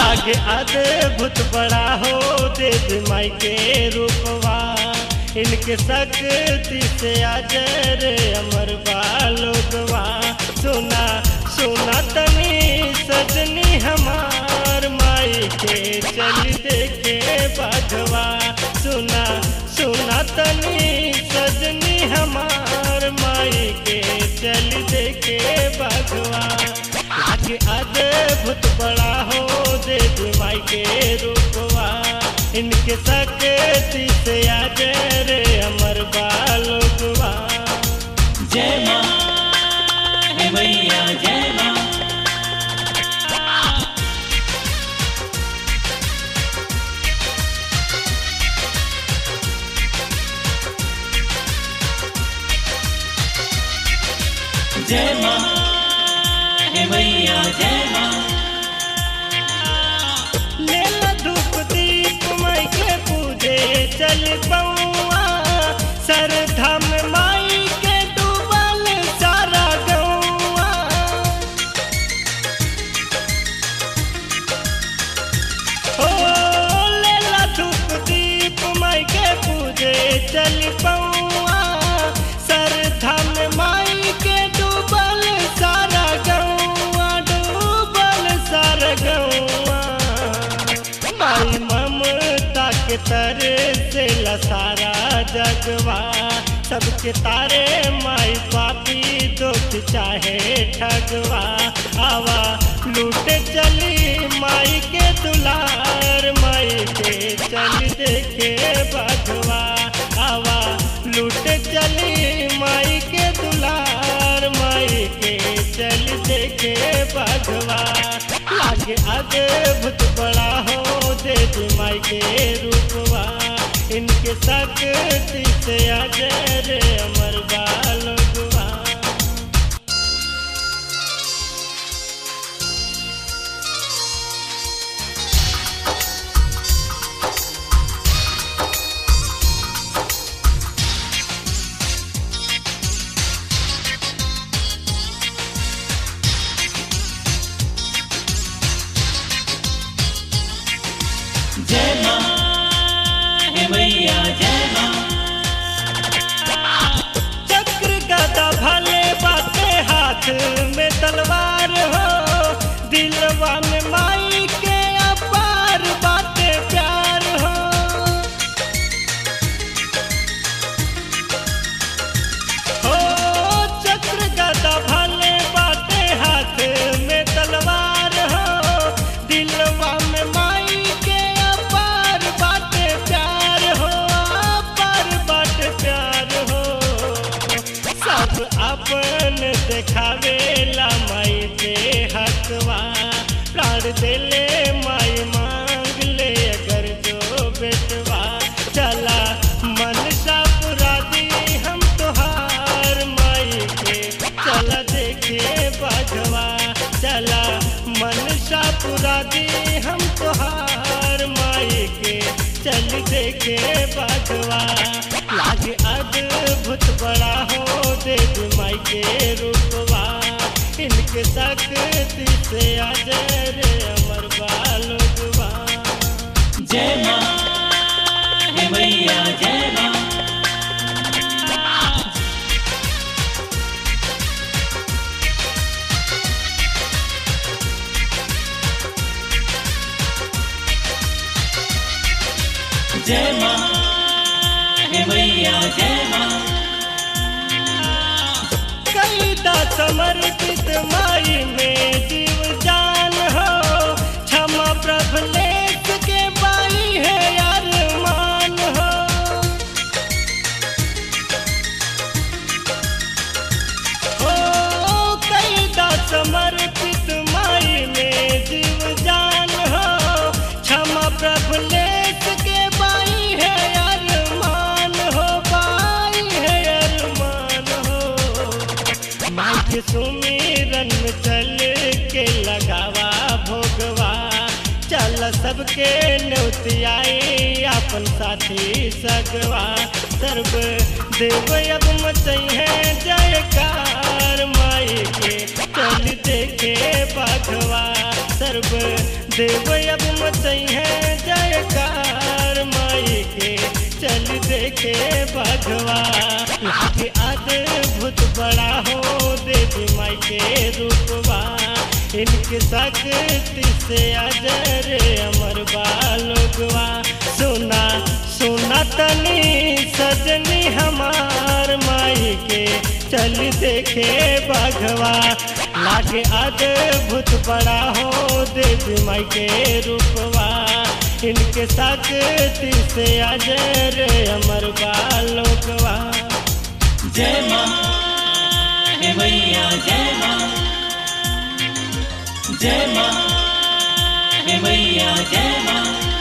लागे अद्भुत बड़ा हो देवी माई के रूपवा इनके शक्ति से अजर अमर बालोगवा सुना सुना तनी सजनी हमार माई के चल देखे बाघवा सुना सुना तनी सजनी हमार माई के चल देखे बाघवा आगे अद्भुत बड़ा हो देवी माई के रूपवा इनके शक्ति से अजर अमर बालोगवा जय माँ हे मैया जय माँ जय माँ हे मैया जय माँ लेला धूप दीप माई के पूजे चल पौआ सरधा में माई के डूबल सारा गौआ ओ लेला धूप दीप माई के पूजे चल पौआ सरधा में माई के डूबल सारा गौआ डूबल सारा गौआ माई ममता के तर से सारा जगवा सबके तारे माई पापी दुख चाहे ठगवा आवा लूट चली माई के दुलार माई के चल देखे बधवा आवा लूट चली माई के दुलार माई के चल देखे बधवा लागे अद्भुत बड़ा हो देवी माई के रूपवा इनके शक्ति से अजर अमर बालगवा जय माँ हे मैया जय माँ चक्र गदा भले बाते हाथ में तलवार हो दिलवा में माई के अपार बाते प्यार हो हो चक्र गदा भले बाते हाथ में तलवार हो दिलवा में माई के अपार बाते प्यार हो अपार बाटे प्यार हो सब अपन देखावे ला माई पे हकवा प्राण देले माई मांग ले अगर जो बेटवा चला मन सा पुरा दी हम तुहार माई के चला देखे बाघवा चला मन सा पुरा दी हम तुहार माई के चल देखे बाघवा लागे अद्भुत बड़ा हो देवी माई के रूपवा इनके शक्ति से अजर अमर बालुगवा जय माँ हे मैया जय माँ जय माँ हे मैया जय माँ कई दा समर्पित माई में जीव जान हो क्षमा प्रभलेख के बाई है अरमान हो ओ कई दा समर्पित माई में जीव जान हो क्षमा प्रभलेख के बाई है अरमान हो बाई है अरमान हो माई के सुमिरन में चल के लगावा भोगवा चल सबके न्योतियाई अपन साथी सगवा सर्व देव अब मचई है जयकार माई के चल देखे बाघवा सर्व देव अब मचई है जयकार माई के चल देखे बघवा लागे अद्भुत बड़ा हो देवी माई के रूपवा इनके शक्ति से अजर अमर बालोगवा सुना सुना तनी सजनी हमार माई के चल देखे बघवा लागे अद्भुत बड़ा हो देवी माई के रूपवा इनके शक्ति से अजर अमर बालोकवा जय माँ हे मैया जय माँ जय माँ हे मैया जय माँ